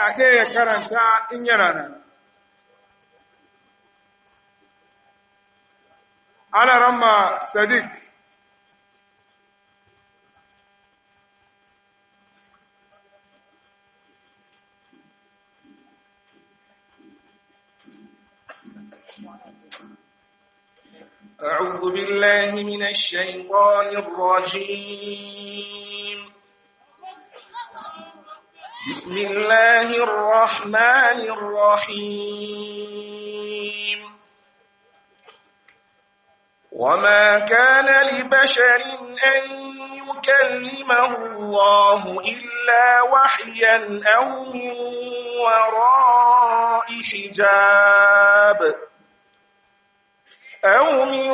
aya ɗaya ya karanta in yana nan. Ana ramma Sadiq. أعوذ بالله من الشيطان الرجيم بسم الله الرحمن الرحيم وما كان لبشر أن يكلمه الله إلا وحيا أو من وراء حجاب أو من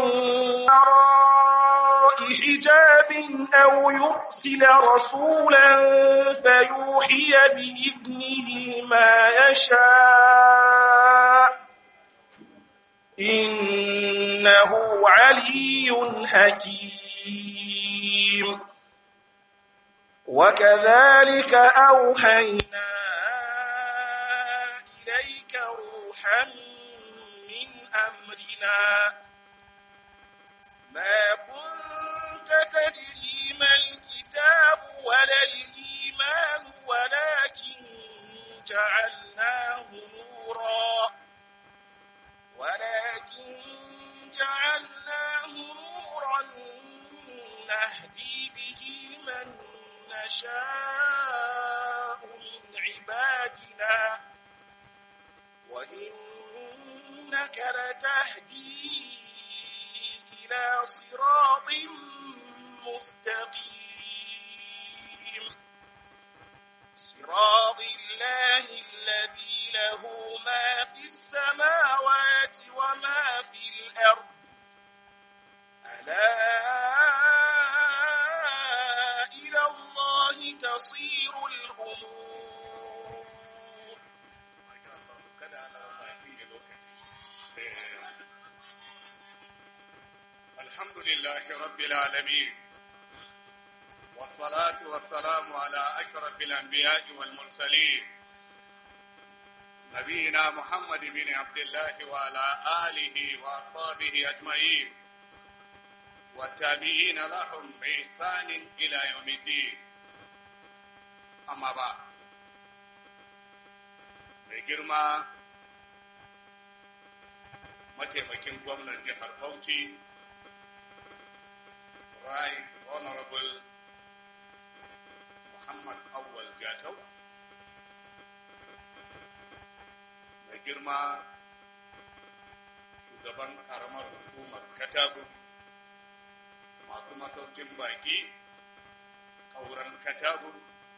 وراء حجاب أو يرسل رسولا فيوحي بإذنه ما يشاء إنه علي حكيم وكذلك أوحينا إليك روحا من أمرنا ما كنت تدري ما الكتاب ولا الإيمان ولكن جعلناه نورا ولكن جعلناه نورا نهدي به من نشاء من عبادنا وإنك لتهدي إلى صراط مستقيم صراط الله الذي له ما في السماوات وما في الأرض ألا إلى الله تصير الأمور الحمد لله رب العالمين والصلاة والسلام على أشرف الأنبياء والمرسلين نبينا محمد بن عبد الله وعلى آله وأصحابه أجمعين والتابعين لهم بإحسان إلى يوم الدين أما بعد mai girma mataimakin gwamnan jihar Bauchi Right Honorable Muhammad Awal Jatau mai girma shugaban karamar hukumar Katagun masu masaukin baki kauran Katagun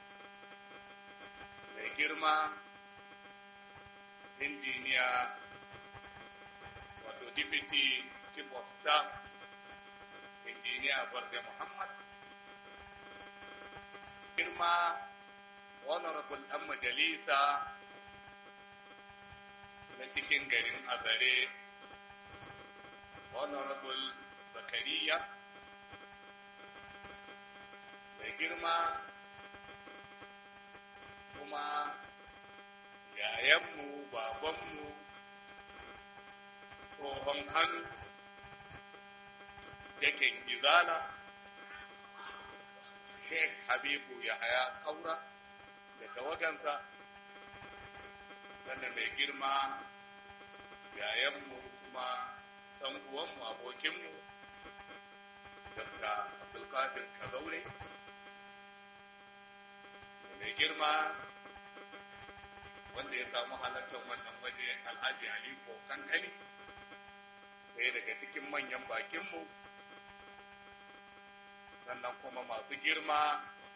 mai girma injiniya wato deputy chief of staff injiniya barde muhammad girma honorable ɗan majalisa na cikin garin azare honorable zakariya mai girma kuma yayanmu babanmu tsohon hannu yakin gizala sheikh habibu yahaya kaura da tawagansa sannan mai girma yayanmu kuma ɗan uwanmu abokinmu dr abdulkadir kazaure mai girma wanda ya samu halartar wannan waje alhaji aliko kankani ɗaya daga cikin manyan bakinmu sannan kuma masu girma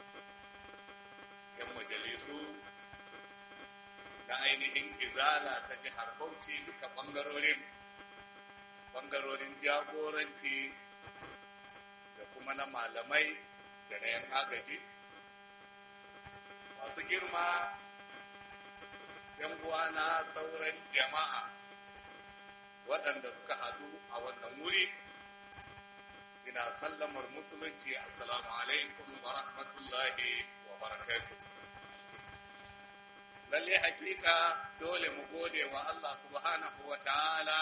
yan majalisu na ainihin izala ta jihar bauchi duka ɓangarorin ɓangarorin jagoranci da kuma na malamai da na yan agaji masu girma yan uwana sauran jama'a waɗanda suka haɗu a wannan wuri ina sallamar musulunci assalamu alaikum wa rahmatullahi wa barakatuh lalle hakika dole mu gode wa Allah subhanahu wa ta'ala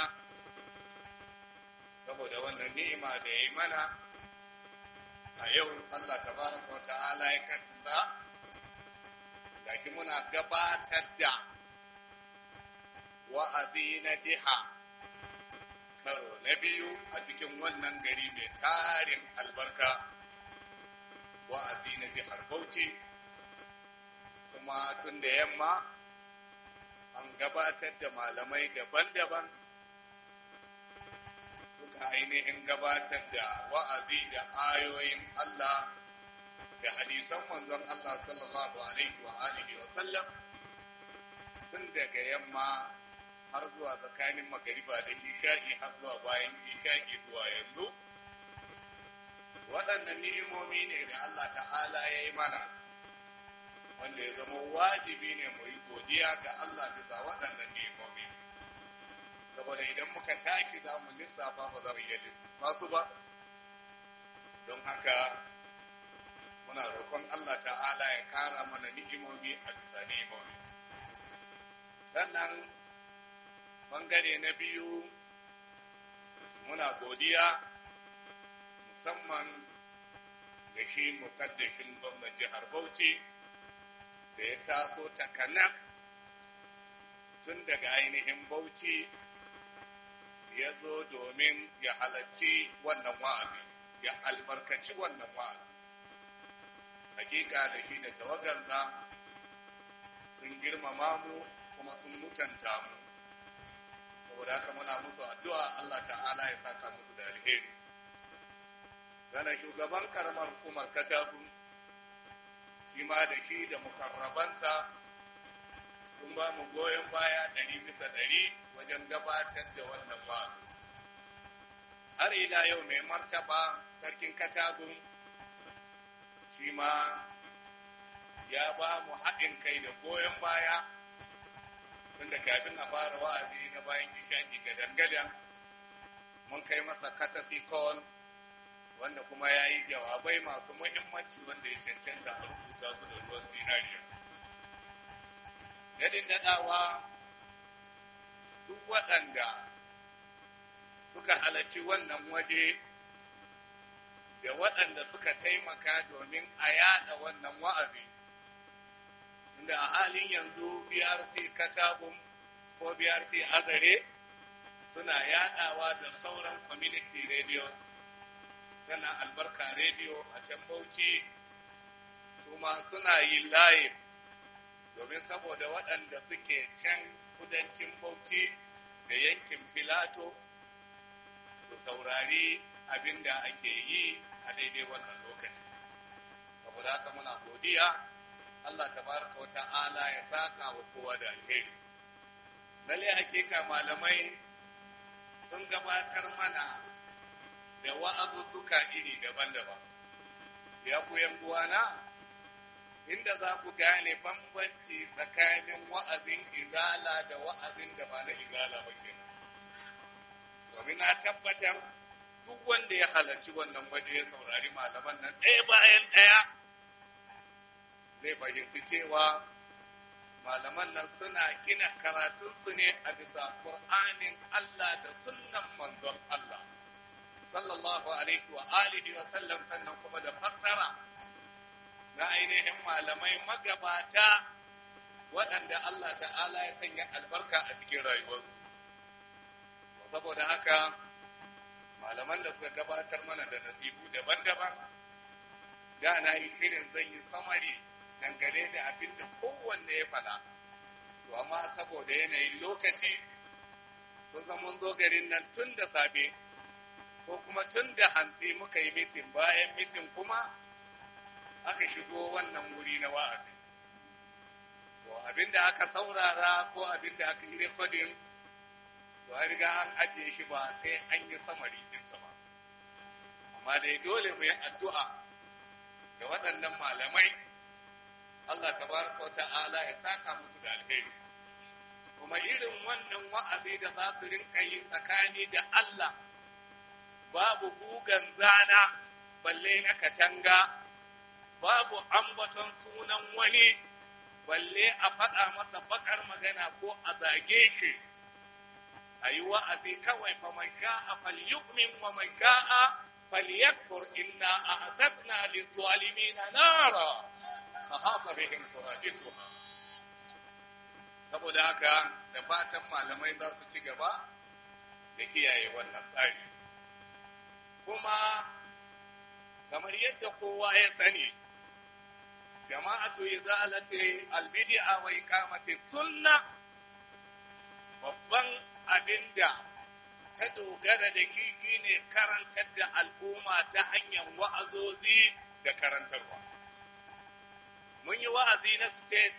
saboda wannan ni'ima da ya yi mana a yau Allah tabaraka wa ta'ala ya kaddara gashi muna gabatar da wa'azi na jiha karo na biyu a cikin wannan gari mai tarin albarka wa'azi na jihar Bauchi kuma tun da yamma an gabatar da malamai daban-daban suka ainihin gabatar da wa'azi da ayoyin Allah da hadisan manzon Allah sallallahu alaihi wa alihi wa sallam tun daga yamma har zuwa tsakanin magariba da isha'i har zuwa bayan isha'i zuwa yanzu waɗannan ni'imomi ne da Allah ta'ala ya yi mana wanda ya zama wajibi ne mu yi godiya ga Allah bisa waɗannan ni'imomi saboda idan muka tashi za mu lissafa ba za mu iya lissafa su ba don haka muna roƙon Allah ta'ala ya kara mana ni'imomi a bisa ni'imomi sannan bangare na biyu muna godiya musamman da shi mukaddashin gwamnan jihar Bauchi da ya taso takanan tun daga ainihin Bauchi ya zo domin ya halarci wannan wa'azi ya albarkaci wannan wa'azi hakika da shi da tawagarsa sun girmama mu kuma sun mutanta mu saboda haka muna musu addu'a Allah ta'ala ya saka musu da alheri gana shugaban karamar hukumar katabu shi ma da shi da mukarrabansa sun ba mu goyon baya ɗari bisa ɗari wajen gabatar da wannan ba har ila yau mai martaba sarkin katagun shi ma ya ba mu haɗin kai da goyon baya tunda kafin a fara wa'azi na bayan ishaki ga dangadan mun kai masa katasi call wanda kuma ya yi jawabai masu muhimmanci wanda ya cancanta a rubuta su da ruwan zinariya. Gadin daɗawa duk waɗanda suka halarci wannan waje da waɗanda suka taimaka domin a yaɗa wannan wa'azi. Inda a halin yanzu BRC Katabun ko BRC Azare suna yaɗawa da sauran community radio tana albarka rediyo a can bauchi su ma suna yi layi domin saboda waɗanda suke can kudancin bauchi da yankin filato su saurari abin da ake yi a daidai wannan lokaci saboda haka muna godiya Allah tabaraka wa ta'ala ya saka wa kowa da alheri lalle hakika malamai sun gabatar mana da wa'azuzzuka iri daban-daban. Ya ku uwana, inda za ku gane bambanci tsakanin wa'azin izala da wa'azin da ba na izala ba kenan. Domin na tabbatar duk wanda ya halarci wannan waje ya saurari malaman nan ɗaya bayan ɗaya zai fahimci cewa malaman nan suna gina karatunsu ne a bisa Qur'anin Allah da sunnan manzon Allah. sallallahu alaihi wa alihi wa sallam sannan kuma da fassara na ainihin malamai magabata waɗanda Allah ta'ala ya sanya albarka a cikin rayuwarsu. Saboda haka malaman da suka gabatar mana da nasibu daban-daban da na yi irin zan yi samari dangane da abin da kowanne ya faɗa. To amma saboda yanayin lokaci, kun mun zo garin nan tun da safe ko kuma tun da hantsi muka yi mitin bayan mitin kuma aka shigo wannan wuri na wa'azi. To abinda aka saurara ko abinda aka yi rekodin to an riga an ajiye shi ba sai an yi samari ɗinsa ba. Amma dai dole mu yi addu'a da waɗannan malamai Allah tabaraka wa ta'ala ya saka musu da alheri. Kuma irin wannan wa'azi da za su rinka yi tsakani da Allah babu gugan zana balle na katanga babu ambaton sunan wani balle a faɗa masa bakar magana ko a zage shi a yi wa'azi kawai fa man sha'a falyu'min wa man sha'a falyakfur inna a'tadna lizzalimina nara fahafa bihim suradiquha saboda haka da fatan malamai za su ci gaba da kiyaye wannan tsari kuma kamar yadda kowa ya sani jama'atu izalati albid'a wa iqamati sunna babban abinda ta dogara da shi shine karantar da al'umma ta hanyar wa'azozi da karantarwa mun yi wa'azi na state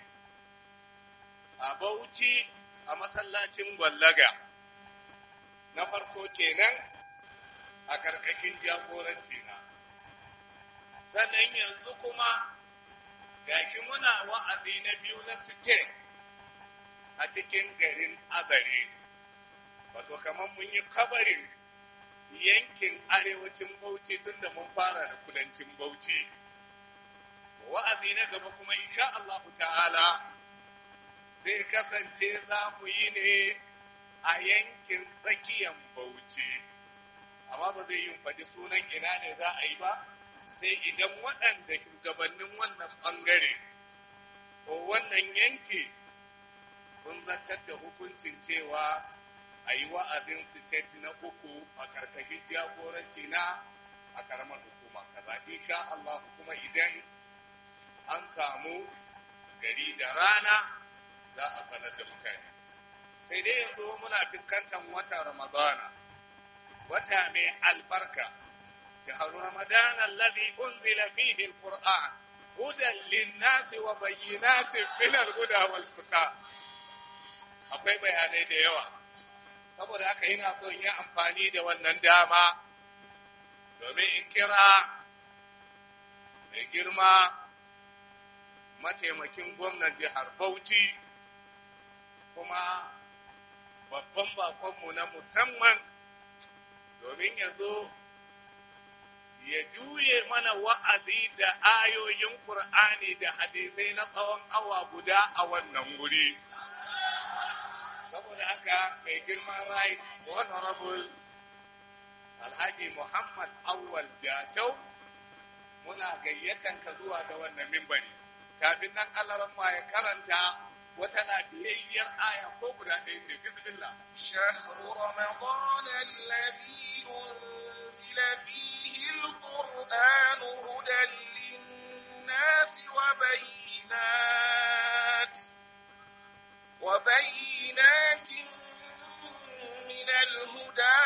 a Bauchi a masallacin Gwallaga na farko kenan a karkashin jagoranci na sannan yanzu kuma gashi muna wa'azi na biyu na state a cikin garin Azare wato kamar mun yi kabarin yankin arewacin Bauchi tun da mun fara da kudancin Bauchi wa'azi na gaba kuma insha Allah ta'ala zai kasance za mu yi ne a yankin tsakiyar Bauchi amma ba zai yi faɗi sunan ina ne za a yi ba sai idan waɗanda shugabannin wannan ɓangare ko wannan yanki sun zartar da hukuncin cewa a yi wa'azin state na uku a karkashin jagoranci na a karamar hukuma kaza insha Allah kuma idan an samu gari da rana za a sanar da mutane sai dai yanzu muna fuskantar wata ramadana wata mai albarka شهر رمضان الذي أنزل فيه القرآن هدى للناس وبينات من الهدى والفرقان akwai bayanai da yawa saboda haka ina son yi amfani da wannan dama domin in kira mai girma mataimakin gwamnan jihar Bauchi kuma babban bakonmu na musamman domin yanzu ya juye mana wa'azi da ayoyin Kur'ani da hadisai na tsawon awa guda a wannan wuri. Saboda haka mai girman rai, Honorable Alhaji Muhammad Awwal Jatau, muna gayyatan ka zuwa ga wannan mimbari. Kafin nan Allah ma ya karanta wata lafiyayyar aya ko guda ɗaya ce, Bismillah. شهر رمضان الذي أنزل فيه القرآن هدى للناس وبينات وبينات من الهدى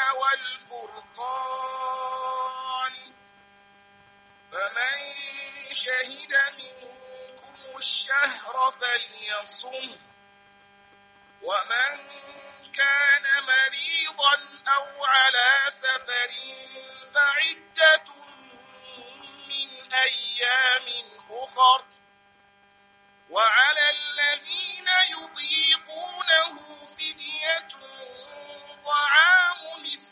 والفرقان فمن شهد منكم الشهر فليصم ومن كان مريضا أو على سفر فعدة من أيام أخر وعلى الذين يطيقونه فدية طعام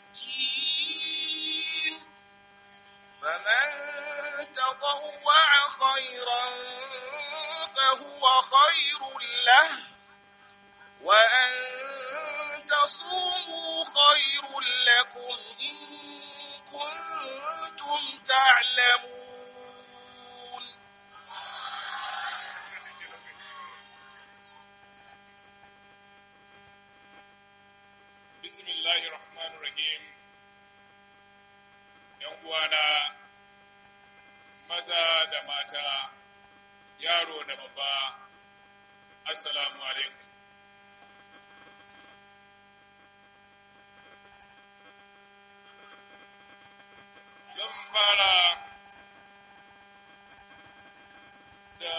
مسكين فمن تطوع خيرا فهو خير له وأن تصوموا خير لكم إن كنتم تعلمون بسم الله الرحمن الرحيم ‘yan uwana maza da mata yaro da babba assalamu alaikum zan fara da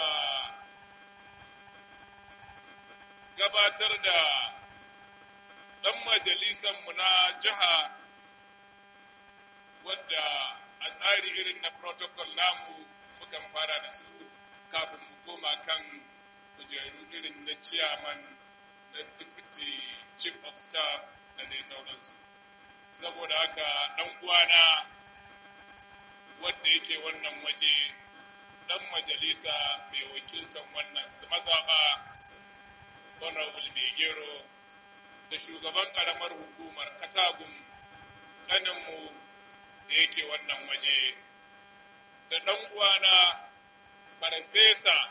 gabatar da ɗan majalisanmu na jiha wadda a tsari irin na protocol namu mukan fara da su kafin mu koma kan kujeru irin na chairman na deputy chief of staff da dai sauransu saboda haka ɗan uwana wadda yake wannan waje ɗan majalisa mai wakiltar wannan mazaɓa honorable megero da shugaban ƙaramar hukumar katagun ƙaninmu da yake wannan waje da ɗan uwana farfesa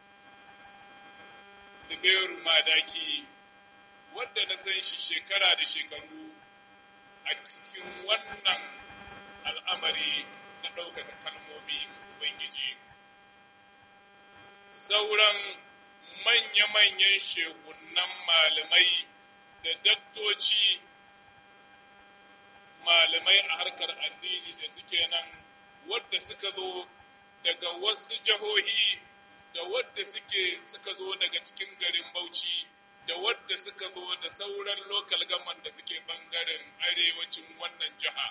Liberu Madaki wadda na san shi shekara da shekaru a cikin wannan al'amari na ɗaukaka kalmomi Ubangiji. Sauran manya-manyan shekunan malamai da daktoci malamai a harkar addini da suke nan wadda suka zo daga wasu jihohi da wadda suke suka zo daga cikin garin Bauchi da wadda suka zo da sauran lokal gaman da suke bangaren arewacin wannan jiha.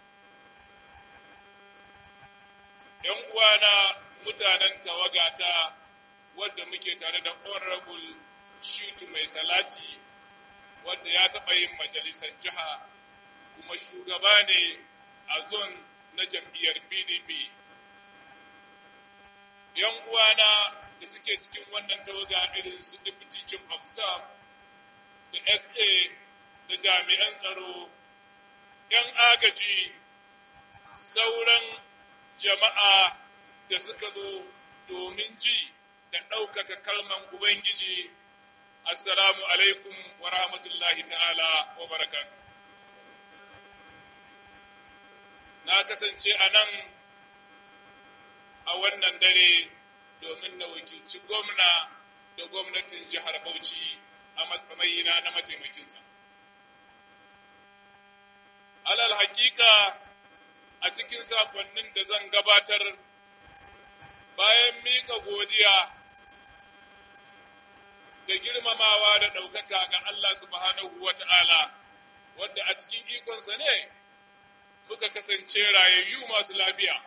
‘Yan uwana mutanen tawagata wadda muke tare da honorable Shitu mai salati wadda ya taɓa yin majalisar jiha kuma shugaba ne a zon na jam'iyyar PDP. ‘Yan uwana da suke cikin wannan tawaga irin su Deputy Chief of Staff da SA da jami'an tsaro, ‘yan agaji, sauran jama'a da suka zo domin ji da ɗaukaka kalman Ubangiji, Assalamu alaikum wa rahmatullahi ta'ala wa barakatu. Na kasance a nan a wannan dare domin na wakilci gwamna da gwamnatin jihar Bauchi a matsayina na mataimakinsa. Alal hakika a cikin sakonnin da zan gabatar bayan miƙa godiya da girmamawa da ɗaukaka ga Allah subhanahu wa ta'ala, wadda a cikin ikonsa ne muka kasance rayayyu masu lafiya.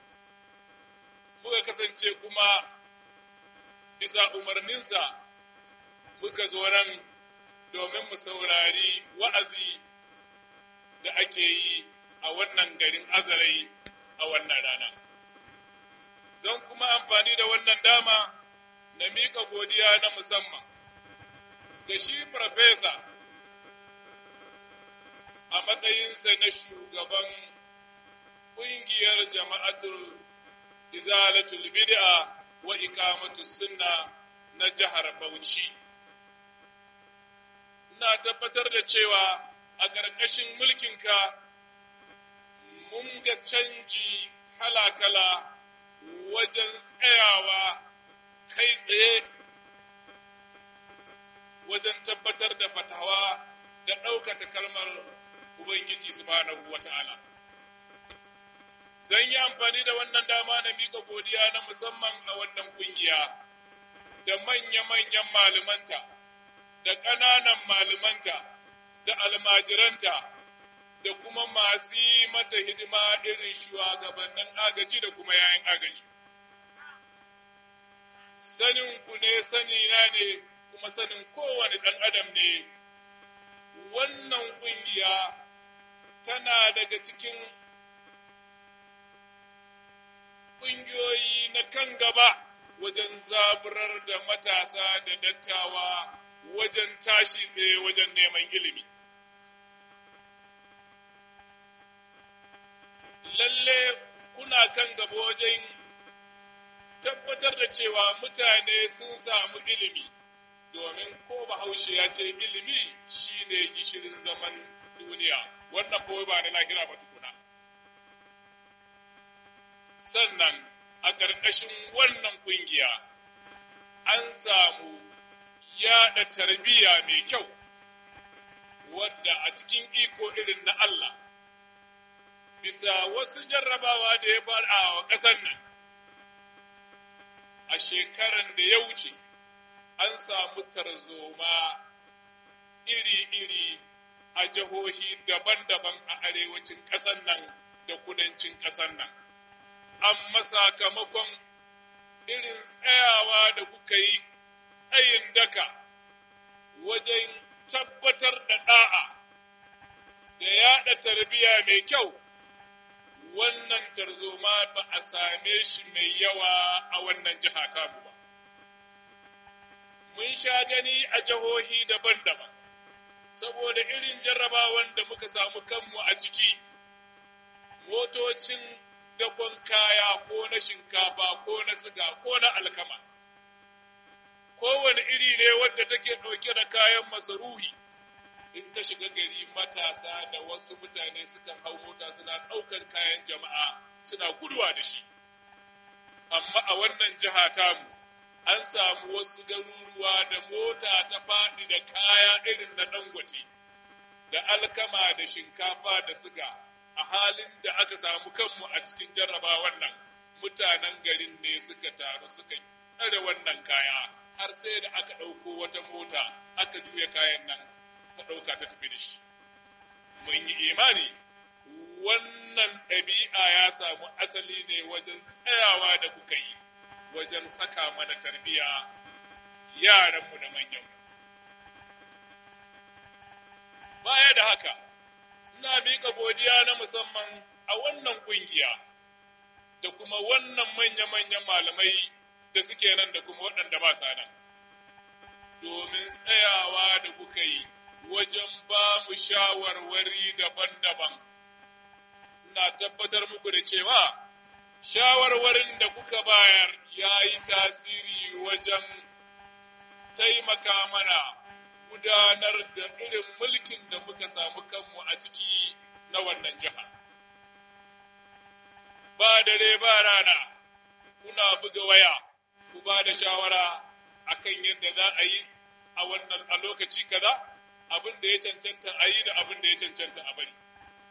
muka kasance kuma bisa umarninsa muka zo nan domin mu saurari wa'azi da ake yi a wannan garin azarai a wannan rana. Zan kuma amfani da wannan dama na miƙa godiya na musamman ga shi farfesa a matsayinsa na shugaban ƙungiyar jama'atul izalatul bid'a wa iqamatu sunna na jihar Bauchi ina tabbatar da cewa a ƙarƙashin mulkinka mun ga canji kala-kala wajen tsayawa kai tsaye wajen tabbatar da fatawa da ɗaukaka kalmar Ubangiji subhanahu wa ta'ala. zan yi amfani da wannan dama na mika godiya na musamman a wannan kungiya da manya-manyan malumanta da ƙananan malumanta da almajiranta da kuma masu yi mata hidima irin shugabannin agaji da kuma yayin agaji. Sanin ku ne sanina ne kuma sanin kowane ɗan adam ne, wannan ƙungiya tana daga cikin ƙungiyoyi na kan gaba wajen zaburar da matasa da dattawa wajen tashi tsaye wajen neman ilimi. Lalle kuna kan gaba wajen tabbatar da cewa mutane sun samu ilimi, domin ko bahaushe ya ce ilimi shi ne gishirin zaman duniya, wannan kawai ba na lahira ba tukuna. sannan a ƙarƙashin wannan ƙungiya an samu yaɗa tarbiyya mai kyau wadda a cikin iko irin na Allah bisa wasu jarrabawa da ya fara a ƙasar nan a shekaran da ya wuce an samu tarzoma iri-iri a jihohi daban-daban a arewacin ƙasar nan da kudancin ƙasar nan. amma sakamakon irin tsayawa da kuka yi tsayin daka wajen tabbatar da ɗa'a da yaɗa tarbiyya mai kyau, wannan tarzoma ba a same shi mai yawa a wannan jiha tamu ba. Mun sha gani a jihohi daban-daban, saboda irin jarrabawan da muka samu kanmu a ciki, motocin dakon kaya ko na shinkafa ko na siga ko na alkama. Kowane iri ne wadda take ɗauke da kayan masaruhi. in ta shiga gari matasa da wasu mutane sukan hau mota suna ɗaukar kayan jama'a suna guduwa da shi. Amma a wannan jiha tamu, an samu wasu garuruwa da mota ta faɗi da kaya irin na dangote, da alkama da shinkafa da siga, a halin da aka samu kanmu a cikin jarraba wannan mutanen garin ne suka taru suka tsare wannan kaya, har sai da aka ɗauko wata mota aka juya kayan nan ta ɗauka ta tafi da shi. Mun yi imani, wannan ɗabi'a ya samu asali ne wajen tsayawa da kuka yi, wajen saka mana tarbiya yaranmu da manyanmu. Baya da haka, ina miƙa godiya na musamman a wannan ƙungiya da kuma wannan manya-manyan malamai da suke nan da kuma waɗanda ba sa nan, domin tsayawa da kuka yi. wajen ba mu shawarwari daban-daban. Ina tabbatar muku da cewa shawarwarin da kuka bayar ya yi tasiri wajen taimaka mana gudanar da irin mulkin da muka samu kanmu a ciki na wannan jiha. Ba dare ba rana, kuna buga waya, ku ba da shawara akan yadda za a yi a wannan a lokaci kaza? abin da ya cancanta a yi da abin da ya cancanta a bari.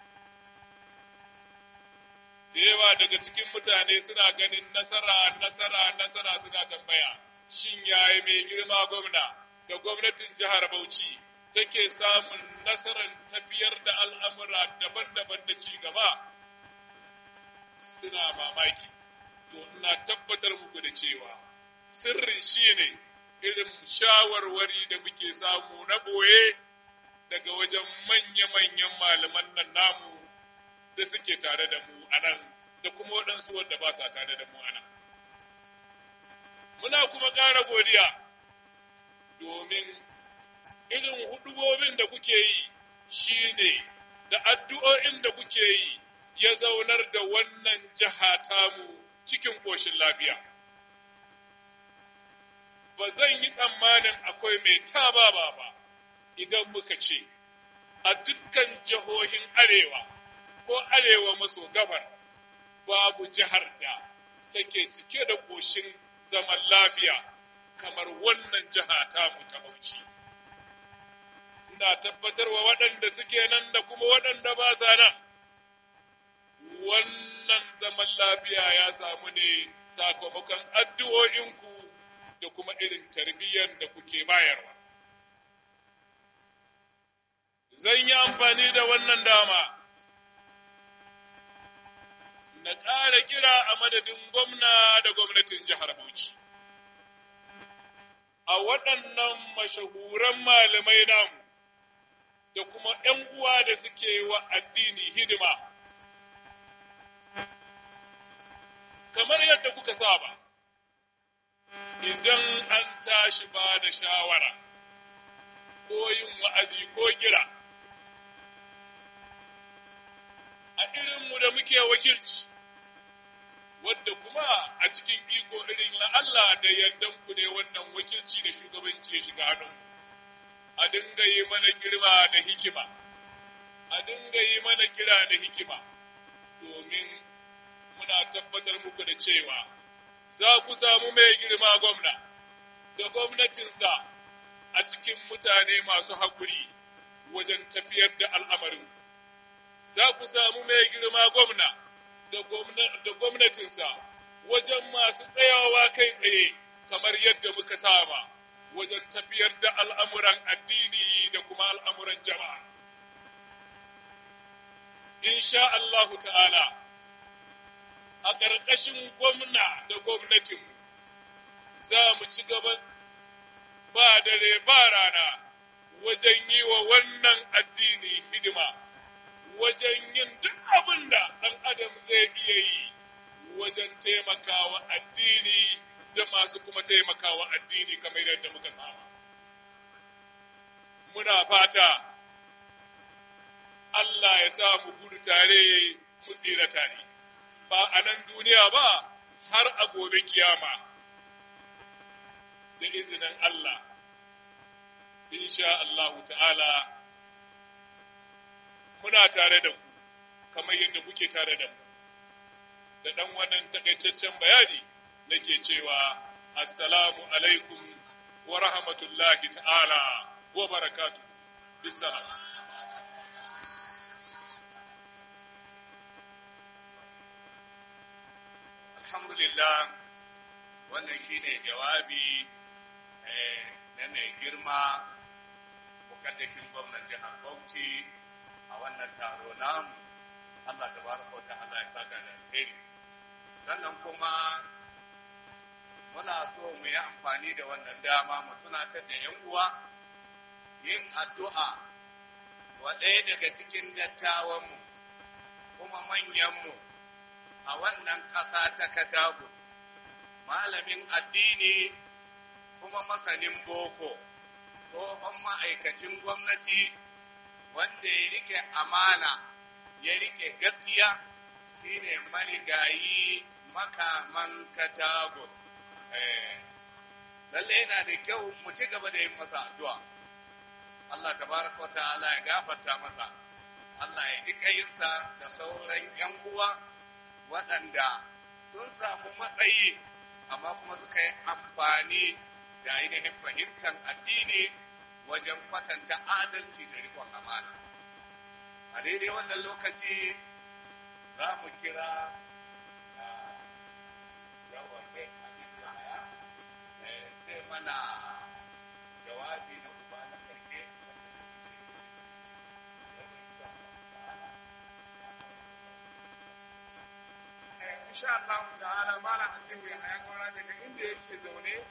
Da yawa daga cikin mutane suna ganin nasara, nasara, nasara suna tambaya, shin yaya mai girma gwamna da gwamnatin jihar Bauchi take samun nasarar tafiyar da al'amura daban-daban da ci gaba? Suna mamaki, to ina tabbatar muku da cewa sirrin shi ne irin shawarwari da muke samu na ɓoye daga wajen manya-manyan malaman nan namu da suke tare da mu a nan da kuma waɗansu wanda ba sa tare da mu a nan. Muna kuma ƙara godiya domin irin hudubobin da kuke yi shi ne da addu'o'in da kuke yi ya zaunar da wannan jiha tamu cikin ƙoshin lafiya. Ba zan yi tsammanin akwai mai taba ba ba. idan muka ce, a dukkan jihohin arewa ko arewa maso gabar babu jihar da take cike da ƙoshin zaman lafiya kamar wannan jiha tamu ta Bauchi. Ina tabbatarwa waɗanda suke nan da kuma waɗanda ba sa nan, wannan zaman lafiya ya samu ne sakamakon addu'o'inku da kuma irin tarbiyyar da kuke bayarwa. zan yi amfani da wannan dama na ƙara kira a madadin gwamna da gwamnatin jihar Bauchi. A waɗannan mashahuran malamai namu da kuma ’yan uwa da suke wa addini hidima, kamar yadda kuka saba, idan an tashi ba da shawara ko yin wa'azi ko kira. a irinmu da muke wakilci, wadda kuma a cikin iko irin na Allah da yardan ku ne wannan wakilci da shugabanci ya shiga hannun a dinga yi mana girma da hikima, a dinga yi mana kira da hikima, domin muna tabbatar muku da cewa za ku samu mai girma gwamna da gwamnatinsa a cikin mutane masu haƙuri wajen tafiyar da al'amarin. Za ku samu mai girma gwamna da gwamnatinsa wajen masu tsayawa kai tsaye kamar yadda muka saba wajen tafiyar da al'amuran addini da kuma al'amuran jama'a. Insha Allahu ta'ala, a ƙarƙashin gwamna da gwamnatinmu za mu ci gaba ba dare ba rana wajen yi wa wannan addini hidima, wajen yin duk abin da ɗan adam zai iya yi wajen taimakawa addini da masu kuma taimakawa addini kamar yadda muka saba. Muna fata Allah ya sa mu gudu tare mu tsira tare, ba a nan duniya ba har a gobe kiyama da izinin Allah, insha Allahu ta'ala. muna tare da ku kamar yadda kuke tare da mu da ɗan wannan takaitaccen bayani nake cewa assalamu alaikum wa rahmatullahi ta'ala wa barakatu bisalam alhamdulillah wannan shine jawabi na mai girma mukaddashin gwamnan jihar Bauchi a wannan taro namu Allah ta baraka wa ta'ala ya saka da alheri sannan kuma muna so mu yi amfani da wannan dama mu tunatar da yan uwa yin addu'a wa ɗaya daga cikin dattawanmu kuma manyanmu a wannan ƙasa ta Katago malamin addini kuma masanin boko tsohon ma'aikacin gwamnati wanda ya rike amana ya rike gaskiya shine marigayi makaman katago lalle yana da kyau mu ci gaba da yin masa addu'a Allah tabaraka wata'ala ya gafarta masa Allah ya ji kayinsa da sauran yan uwa waɗanda sun samu matsayi amma kuma suka yi amfani da ainihin fahimtar addini wajen kwatanta adalci da rikon amana. A daidai wannan lokaci za mu kira yawan kai abin da haya zai mana jawabi na uba na karke insha Allah ta'ala malam Atiku ya haya kwana daga inda yake zaune